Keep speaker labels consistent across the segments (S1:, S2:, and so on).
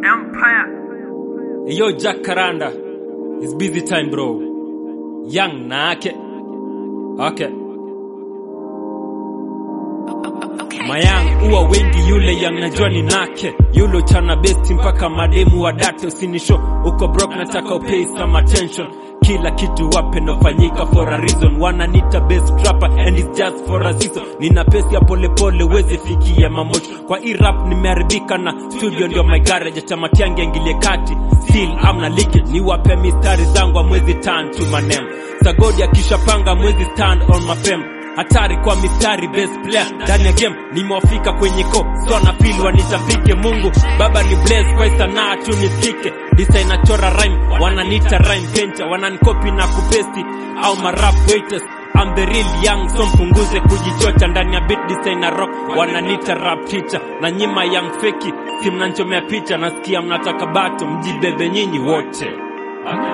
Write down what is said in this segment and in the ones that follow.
S1: Empire.
S2: Yo, Jack Karanda. It's busy time, bro. Young nake. Okay. Mayang uwa wengi yule yang najua ni nake yulo chana besti mpaka mademu wa date usinisho uko broke nataka upay some attention kila kitu wape nofanyika for a reason wananita best rapper and it's just for a season nina pesi ya polepole wezi fikia mamocho kwa hii rap nimeharibika na studio ndio my garage chamatiangi angilie kati still amna leakage niwape mistari zangu amwezi turn to my name sagodi akishapanga mwezi stand on my fame hatari kwa mistari best player ndani ya game nimewafika kwenye ko so na pili wanitapike mungu baba ni bless kwa hii sanaa tu nisikike designer chora rhyme wananita rhyme painter wananikopi na kupesti au marap waiters I'm the real young so mpunguze kujichocha ndani ya beat designer rock wananita rap teacher na nyima young feki si mnanchomea picha nasikia mnataka bato mjibebe nyinyi wote okay.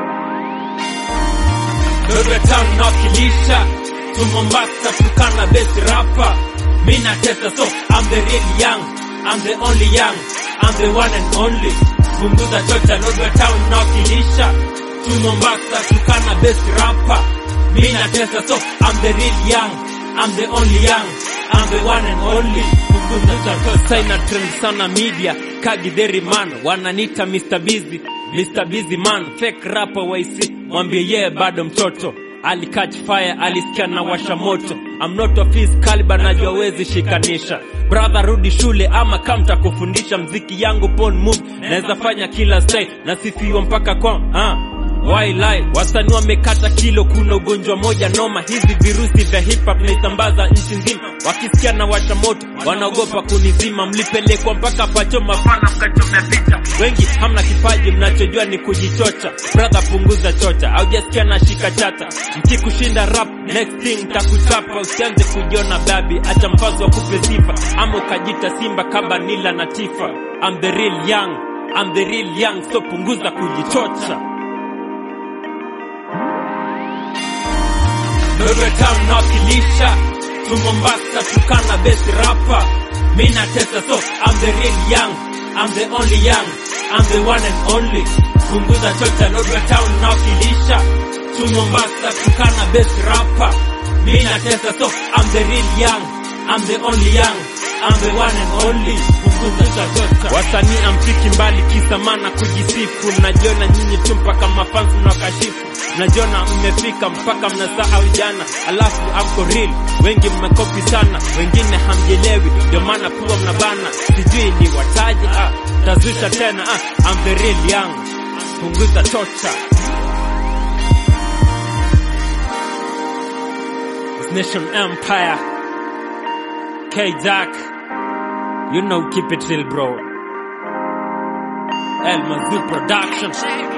S2: Bebe town nawakilisha to Mombasa tukana best rapper Mina testa so I'm the real young I'm the only young I'm the one and only Punguza chocha Lodwe town nawakilisha to Mombasa tukana best rapper Mina testa so I'm the real young I'm the only young I'm the one and only Punguza chocha Saina trend sana media Kagidheri man Wananita Mr. Busy Mr. Busy man Fake rapper waisi Mwambie yeye bado mtoto ali catch fire alisikia na washa moto I'm not of his caliber najua wezi shikanisha brother rudi shule ama kamta kufundisha mziki yangu pon move naweza fanya kila style nasifiwa mpaka kwa ah. Why lie? Wasanii wamekata kilo, kuna ugonjwa moja noma. Hizi virusi vya hip hop naisambaza nchi nzima, wakisikia na washa moto wanaogopa kunizima. Mlipelekwa mpaka pachoma fana mkachomea picha. Wengi hamna kipaji, mnachojua ni kujichocha. Brother, punguza chocha, haujasikia na shika chata. Mkikushinda rap, next thing takuchapa. Usianze kujiona babi, acha mfazo wa kupe sifa, ama ukajita simba kama Nila na Tifa. I'm the real young, I'm the real young, so punguza kujichocha. Wewe town nawakilisha to Mombasa tukana best rapper Mina testa so I'm the real young I'm the only young I'm the one and only Punguza chocha Lodwe town nawakilisha to Mombasa tukana best rapper Mina testa so I'm the real young I'm the only young I'm the one and only Punguza chocha Wasanii amfiki mbali kisa maana kujisifu Mnajiona nyinyi tu mpaka mafansi mnakashifu mnajiona mmefika mpaka mnasahau jana, alafu amko real. Wengi mmekopi sana, wengine hamjelewi, ndio maana pua mnabana. Sijui ni wataji ah, tazusha tena ah, I'm the real young, punguza chocha. It's Nation Empire, K Jack, you know keep it real bro. El Mazoo Production.